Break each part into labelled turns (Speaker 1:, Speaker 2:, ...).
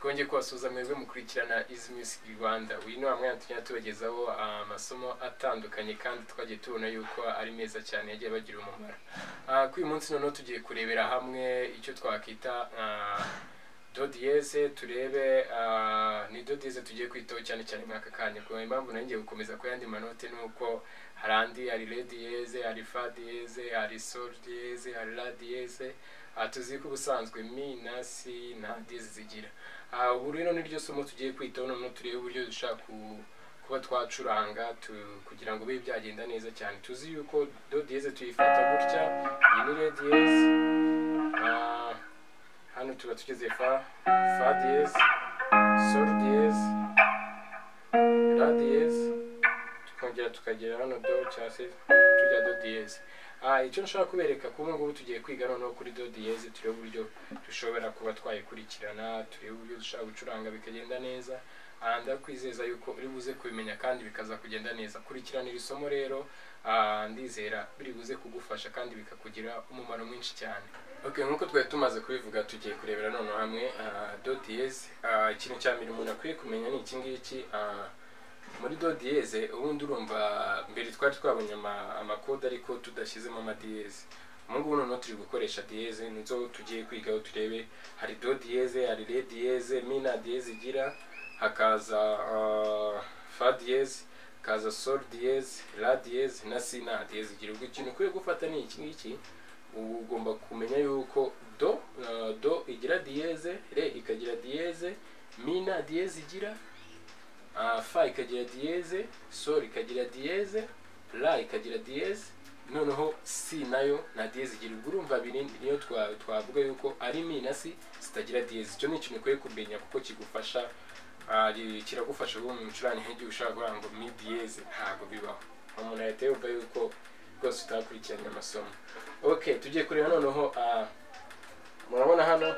Speaker 1: twongeye kubasuhuza mwebwe mukurikirana izi music rwanda uyu ni wa mwanya tujya tubagezaho amasomo atandukanye kandi twagiye tubona yuko ari meza cyane yagiye bagira umumaro Ah, kuri uyu munsi noneho tugiye kurebera hamwe icyo twakwita ah, dodiyeze turebe ah, ni dodiyeze tugiye kwitaho cyane cyane muri aka kanya kubera impamvu nayo ngiye gukomeza ku yandi manote ni uko hari andi hari rediyeze hari fadiyeze hari soridiyeze hari radiyeze Ah, tuzi ko ubusanzwe mi na si na dizi zigira Ah, ubu rero niryo somo tugiye kwitaho noneho turebe uburyo dushaka ku- kuba twacuranga tu- kugira ngo bibe byagenda neza cyane tuzi yuko do diyeze tuyifata gutya iyi ni re diyeze Ah, hano tuba tugeze fa fa diyeze sol diyeze ra diyeze tukongera tukagera hano do cyangwa se tujya do diyeze Ah, icyo nshaka kubereka ko ubu ngubu tugiye kwiga noneho kuri do diyeze turebe uburyo dushobora kuba twayikurikirana turebe uburyo dushobora gucuranga bikagenda neza Ah, ndakwizeza yuko uri buze kubimenya kandi bikaza kugenda neza kurikirana iri somo rero ah, ndizera biri buze kugufasha kandi bikakugira umumaro mwinshi cyane okay nk'uko twari tumaze kubivuga tugiye kurebera noneho hamwe ah, do diyeze Ah, ikintu cya mbere umuntu akwiye kumenya ni iki ngiki Ah, muri dodiyeze ubundi urumva mbere twari twabonye ama- amakode ariko tudashyizemo amadiyeze ubu ngubu noneho turi gukoresha diyeze nizo tugiye kwigaho turebe hari dodiyeze hari re diyeze mina diyeze igira hakaza ah, fa diyeze hakaza sol diyeze ra diyeze na si na diyeze igira ubwo ikintu ukwiye gufata ni iki ngiki ubu ugomba kumenya yuko do ah, do igira diyeze re ikagira diyeze mina diyeze igira Ah, fa ikagira diyeze sol ikagira diyeze ra ikagira diyeze noneho si nayo na diyeze igira ubwo urumva abiri niyo twa- twavuga yuko ari mi na si zitagira diyeze icyo ni ikintu ukwiye kumenya kuko kigufasha ah, ri- kiragufasha ubu mu micurane nk'igihe ushobora kuvuga ngo mi diyeze ntabwo bibaho umuntu ahita yumva yuko rwose utakurikiranye amasomo ok tugiye kureba noneho ah, murabona hano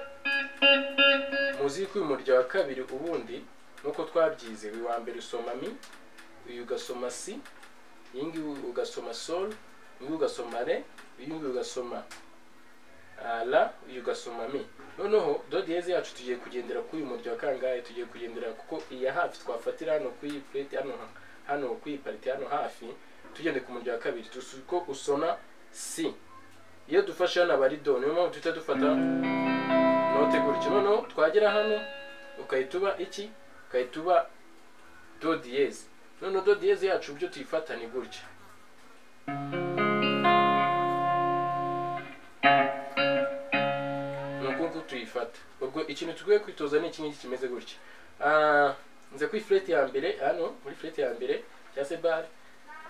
Speaker 1: muzi ko uyu murya wa kabiri ubundi nuko twabyize uyu wa mbere usoma mi uyu ugasoma si iyi ngiyi ugasoma sol uyu ugasoma re uyu ngiyi ugasoma ah, la uyu ugasoma mi noneho do diyeze yacu tugiye kugendera kuri uyu murya wa kangahe tugiye kugendera kuko iya hafi twafatira hano kuri iyi plate hano hano kuri iyi pariti hano hafi tugende ku murya wa kabiri tuzi ko usoma si iyo dufashe hano aba ari do niyo mpamvu duhita dufata notegura icyo noneho twagera hano ukahita uba iki ukahita uba do diyeze noneho do diyeze yacu byo tuyifata ni gutya ni uko nguko tuyifata ubwo ikintu tugiye kwitoza ni iki ngiki kimeze gutya Ah, nze kuri fureti ya mbere hano muri fureti ya mbere cyangwa se bare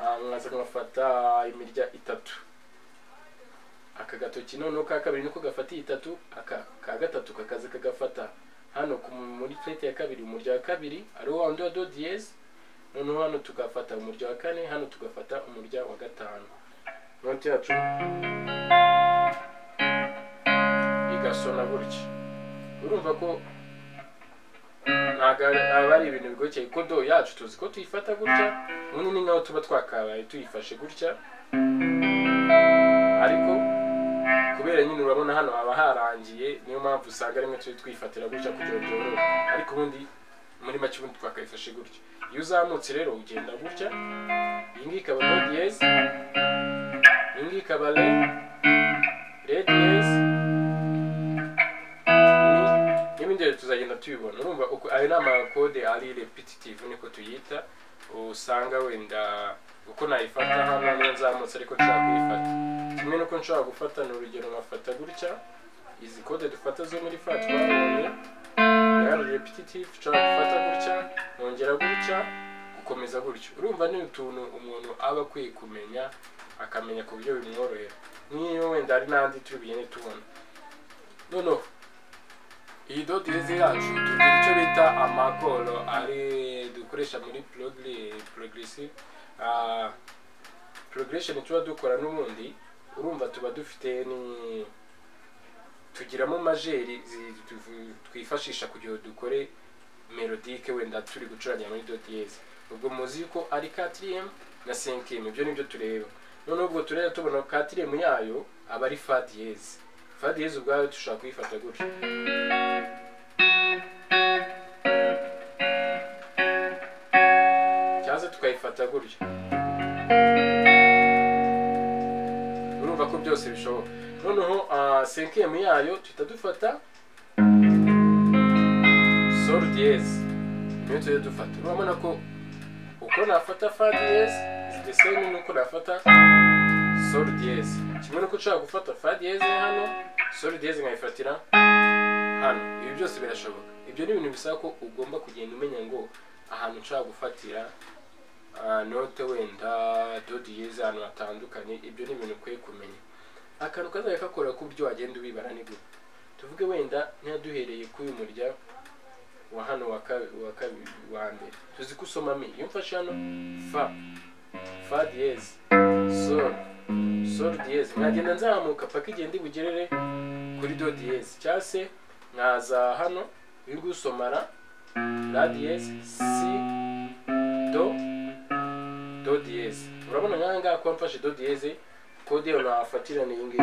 Speaker 1: ah, nkaza nkafata imirya itatu aka gatoki noneho ka kabiri niko gafatiye itatu aka ka gatatu kakaza kagafata hano ku- muri plate ya kabiri umurya wa kabiri ariwo wa wundi wa do diyeze noneho hano tugafata umurya wa kane hano tugafata umurya wa gatanu noti yacu igasona gutya urumva ko ntabwo ari- aba ari ibintu bigokeye kuko do yacu tuzi ko tuyifata gutya munini naho tuba twakabaye tuyifashe gutya ariko kubera nyine urabona hano haba harangiye niyo mpamvu usanga rimwe tujya twifatira gutya kugira ngo byorohe ariko ubundi muri make ubundi twakayifashe gutya iyo uzamutse rero ugenda gutya iyi ngiyi ikaba do diyeze iyi ngiyi ikaba re re diyeze ni- n'ibindi rero tuzagenda tubibona urumva uko ayo ni amakode ari repetitive niko tuyita usanga wenda uko nayifata hano niyo nzamutse ariko nshaka kuyifata kimwe nuko nshobora gufata ni urugero nkafata gutya izi kode dufata zo muri fa twabonye yari repetitive nshobora gufata gutya nongera gutya gukomeza gutyo urumva ni utuntu umuntu aba akwiye kumenya akamenya ku buryo bimworohera nk'iyo wenda hari n'andi turi bugende tubona noneho iyi dodezi yacu tugira icyo bita amakoro ari dukoresha muri progre- progressive Ah, progression tuba dukora n'ubundi urumva tuba dufite ni tugiramo majeri zi- tuvu- twifashisha kugira ngo dukore melodike wenda turi gucurangira muri do diyeze ubwo muzi ko ari katiriyemu na senkiyemu ibyo nibyo tureba noneho ubwo tureba tubona katiriyemu yayo aba ari fa diyeze fa diyeze ubwayo dushobora kuyifata gutya gukata gutya urumva ko byose bishoboka noneho senkemu yayo tuhita dufata sol diyezi niyo tujya dufata urabona ko uko nafata fa diyezi the same nuko nafata sol diyezi kimwe nuko ushobora gufata fa diyezi hano sol diyezi nkayifatira hano ibi byose birashoboka ibyo ni ibintu bisaba ko ugomba kugenda umenya ngo ahantu nshobora gufatira ah, note wenda do diyeze ahantu hatandukanye ibyo ni ibintu ukwiye kumenya akantu kazajya kakora ku buryo wagenda ubibara ni gute tuvuge wenda ntiyaduhereye kuri uyu murya wa hano wa kabi- wa kabiri wa mbere tuzi ko usoma mi iyo mfashe hano fa fa diyeze sol sol diyeze mwagenda nzamuka paka igenda ibugerere kuri do diyeze cyangwa se nkaza hano uri gusomara la diyeze si do do diyeze urabona nk'aha ngaha kuba mfashe do diyeze kode yawe nahafatira ni iyi ngiyi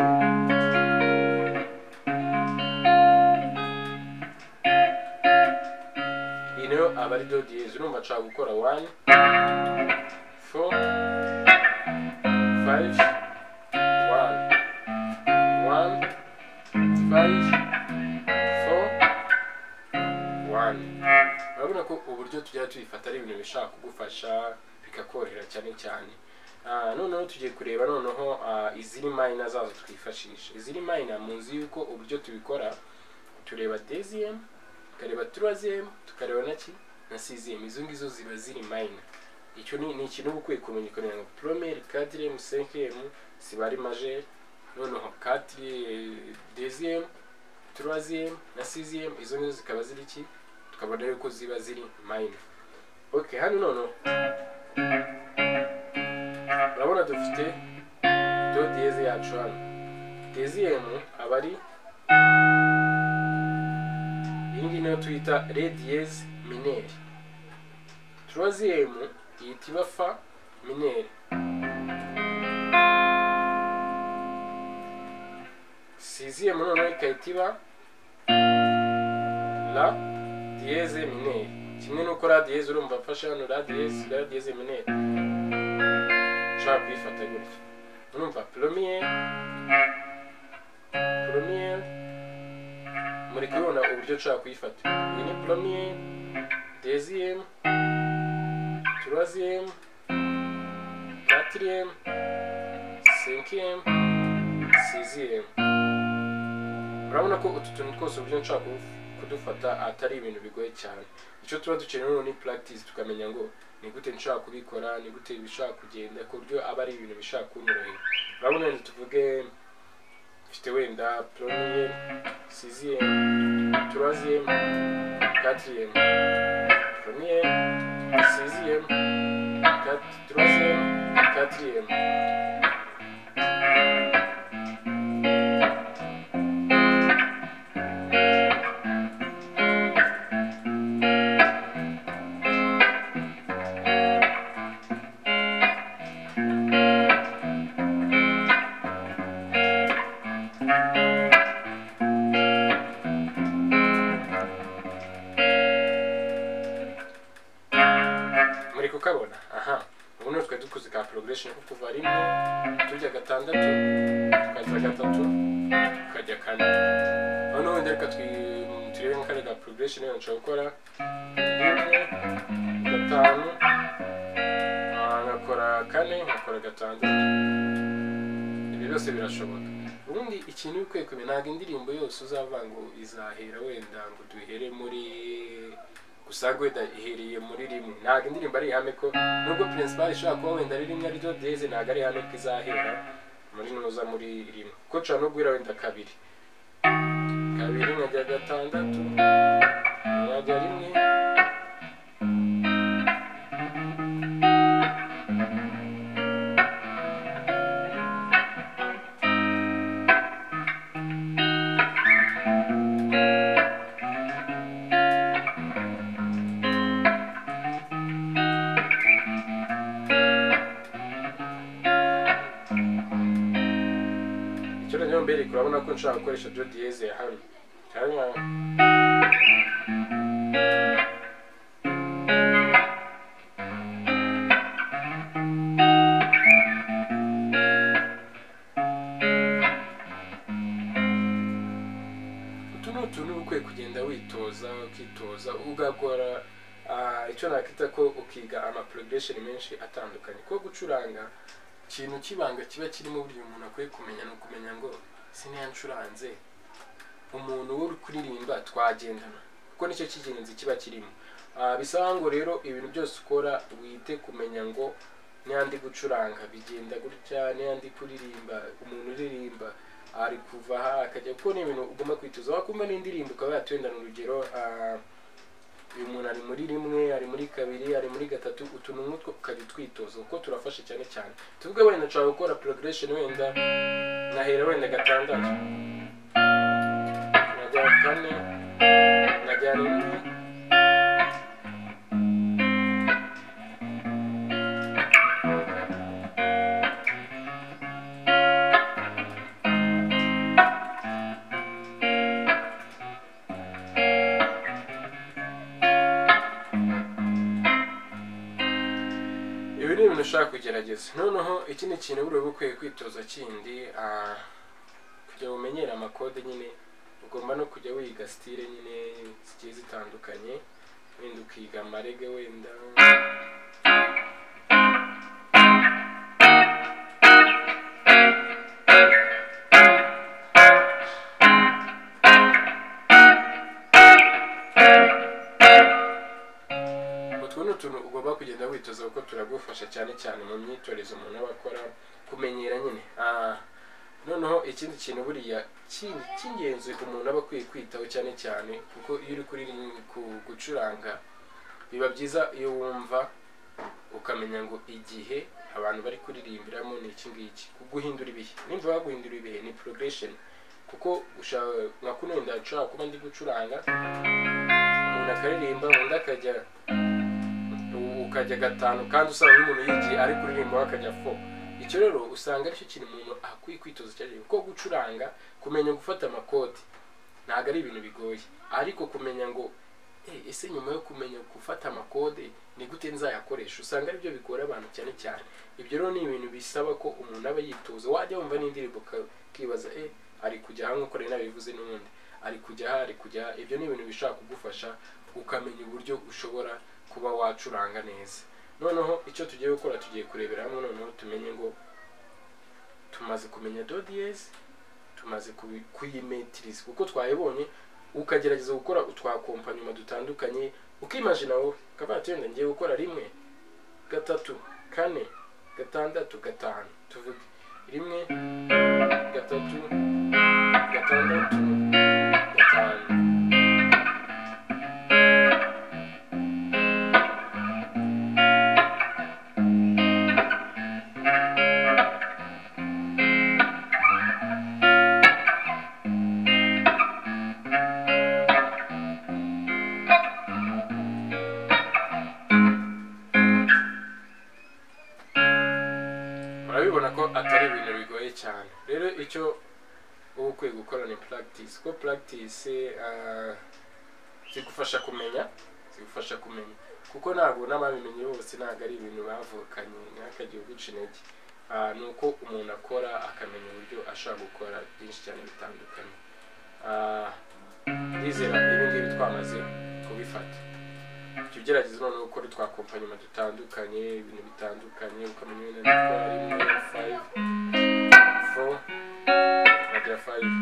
Speaker 1: iyi nayo aba ari do diyeze urumva nshaka gukora wani four five one one five four one urabona ko uburyo tujya tubifata ari ibintu bishobora kugufasha bikakorohera cyane cyane Ah, noneho tugiye kureba noneho ah, iziri mayina zazo twifashisha iziri mayina muzi yuko uburyo tubikora tureba deziyemu tukareba turaziyemu tukareba na ki na siziyemu izo ngizo ziba ziri mayina icyo ni ni ikintu uba ukwiye kumenya ukamenya ngo poromeri kadiremu senkemu ziba ari majeri noneho katire deziyemu turaziyemu na siziyemu izo ngizo zikaba ziri ki tukabona yuko ziba ziri mayina ok hano noneho urabona dufite do diyeze yacu hano deziyemu aba ari iyi ngiyi niyo tuyita re diyeze mineri turoziyemu yita iba fa mineri siziyemu noneho ikahita iba la diyeze mineri kimwe n'uko la diyeze urumva afashe hano la diyeze la diyeze mineri ushobora kuyifata gutya urumva poromiyeri poromiyeri muri kubibona uburyo ushobora kuyifata iyi ni poromiyeri deziyemu turaziyemu katiriyemu senkiyemu siziyemu urabona ko utu tuntu twose uburyo nshobora kudu- kudufata atari ibintu bigoye cyane icyo tuba dukeneye noneho ni practice tukamenya ngo ni gute nshobora kubikora ni gute bishobora kugenda ku buryo aba ari ibintu bishobora kunyorohera urabona wenda tuvuge mfite wenda poromiyeri siziyemu turaziyemu katiriyemu poromiyeri siziyemu kati- turaziyemu katiriyemu muri kukabona aha ubu ni twari dukoze ka progression ko kuva rimwe tujya gatandatu tukaza gatatu tukajya kane noneho wenda reka twi- turebe nka kare ka progression rero nshobora gukora rimwe gatanu ah, nkakora kane nkakora gatandatu ibi byose birashoboka ubundi ikintu uri kwe kumenya ntabwo indirimbo yose uzava ngo izahera wenda ngo duhere muri gusa wenda ihereye muri rimwe ntabwo indirimbo ari ihame ko nubwo principal ishobora kuba wenda ari rimwe ari do deze ntabwo ari ihame ko izahera muri nuza muri rimwe kuko nshobora no guhera wenda kabiri kabiri nkajya gatandatu nkajya rimwe icyumba rero mbere urabona ko nshobora gukoresha do diyeze ya hano cyane nka ugakora ah, icyo nakita ko ukiga ama progression menshi atandukanye kuko gucuranga ikintu cy'ibanga kiba kirimo burya umuntu akwiye kumenya ni ukumenya ngo siniya ncuranze umuntu wo kuririmba twagendana kuko nicyo cy'ingenzi kiba kirimo Ah, bisaba ngo rero ibintu byose ukora wite kumenya ngo niba ndi gucuranga bigenda gutya niba ndi kuririmba umuntu uririmba ari kuva aha akajya kuko ni ibintu ugomba kwitoza wakumva n'indirimbo ukaba yatwendana urugero ah, uyu muntu ari muri rimwe ari muri kabiri ari muri gatatu utuntu nk'utwo ukajya utwitoza kuko turafasha cyane cyane tuvuge wenda nshobora gukora progression wenda nkahera wenda gatandatu nkajya kane nkajya rimwe ibi ni ibintu ushaka kugerageza noneho ikindi kintu buriya uba ukwiye kwitoza kindi ah, kugira ngo umenyere amakode nyine ugomba no kujya wiga sitire nyine zigiye zitandukanye wenda ukiga amarege wenda utwo ni utuntu ugomba kugenda witoza kuko turagufasha cyane cyane mu myitorezo umuntu aba akora kumenyera nyine Ah, noneho ikindi kintu buriya ki- cy'ingenzi umuntu aba akwiye kwitaho cyane cyane kuko iyo uri kuri ku- gucuranga biba byiza iyo wumva ukamenya ngo igihe abantu bari kuririmbiramo ni iki ngiki guhindura ibihe nimba baguhindura ibihe ni progression kuko ushaka nka kuno wenda nshobora kuba ndi gucuranga umuntu akaririmba undi akajya ukajya gatanu kandi usanga nk'umuntu yigiye ari kuririmba we akajya fo icyo rero usanga aricyo kintu umuntu akwiye kwitoza cyane kuko gucuranga kumenya gufata amakoti ntabwo ari ibintu bigoye ariko kumenya ngo "Eh, ese nyuma yo kumenya gufata amakode ni gute nzayakoresha usanga aribyo bigora abantu cyane cyane ibyo rero ni ibintu bisaba ko umuntu aba yitoza wajya wumva n'indirimbo uka- ukibaza eh ari kujya aha nk'uko rero nabivuze n'ubundi ari kujya aha ari kujya aha." ibyo ni ibintu bishobora kugufasha ukamenya uburyo ushobora kuba wacuranga neza noneho icyo tugiye gukora tugiye kurebera hamwe noneho tumenye ngo tumaze kumenya do diyezi tumaze kubi- kuyimetiriza kuko twayibonye ukagerageza gukora utwakompanyuma dutandukanye ukimajina wowe ukaba tuyenda ngiye gukora rimwe gatatu kane gatandatu gatanu tuvuge rimwe gatatu gatandatu gatanu urabibona ko atari ibintu bigoye cyane rero icyo uba ukwiye gukora ni practice kuko practice ah, zigufasha kumenya zigufasha kumenya kuko ntabwo n'ababimenye bose ntabwo ari ibintu bavukanye ntihakagire uguca intege Ah, ni uko umuntu akora akamenya uburyo ashobora gukora byinshi cyane bitandukanye Ah, ndizera ibi ngibi twamaze kubifata jya ugerageza noneho gukora utwakompanyuma dutandukanye ibintu bitandukanye ukamenya wenda nikora rimwe fayive fo nkajya fayive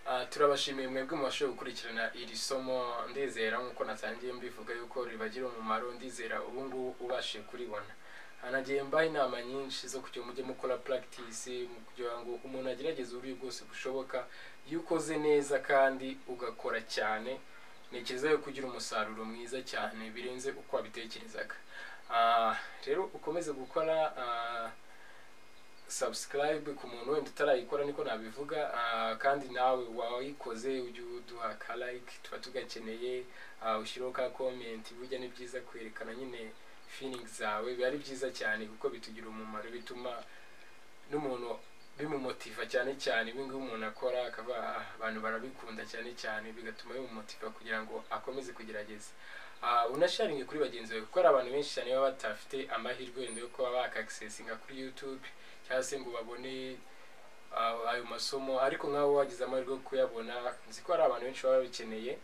Speaker 1: Ah, turabashimiye mwebwe mubashe gukurikirana iri somo ndizera nk'uko natangiye mbivuga yuko ribagira umumaro ndizera ubu ngubu ubashije kuribona Ah, nagiye mbaha inama nyinshi zo kugira mujye mukora practice mu kugira ngo umuntu agerageze uburyo bwose bushoboka iyo ukoze neza kandi ugakora cyane ntekereza yuko ugira umusaruro mwiza cyane birenze uko wabitekerezaga Ah, rero ukomeze gukora ah, subscribe ku muntu wenda utarayikora niko nabivuga ah, kandi nawe wayikoze ujye uduha ka like tuba tugakeneye ah, ushyireho ka comment burya ni byiza kwerekana nyine feelings zawe biba ari byiza cyane kuko bitugira umumaro bituma n'umuntu bimumotiva cyane cyane ibi ngibi umuntu akora akaba "Ah, abantu barabikunda cyane cyane bigatuma bimumotiva kugira ngo akomeze kugerageza Ah, unasharinge kuri bagenzi bawe kuko hari abantu benshi cyane baba batafite amahirwe wenda yo kuba bakagisesinga kuri youtube cyangwa se ngo babone ah, ayo masomo ariko nk'aho wagize amahirwe yo kuyabona nzi ko hari abantu benshi baba babikeneye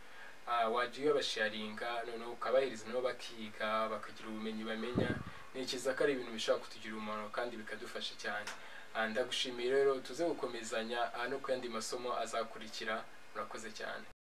Speaker 1: ah, wajya uyabasharinga noneho ukabahereza nabo bakiga bakagira ubumenyi bamenya ntekereza ko ari ibintu bishobora kutugirira umumaro kandi bikadufasha cyane Ah, ndagushimiye rero tuze gukomezanya ah, no ku yandi masomo azakurikira murakoze cyane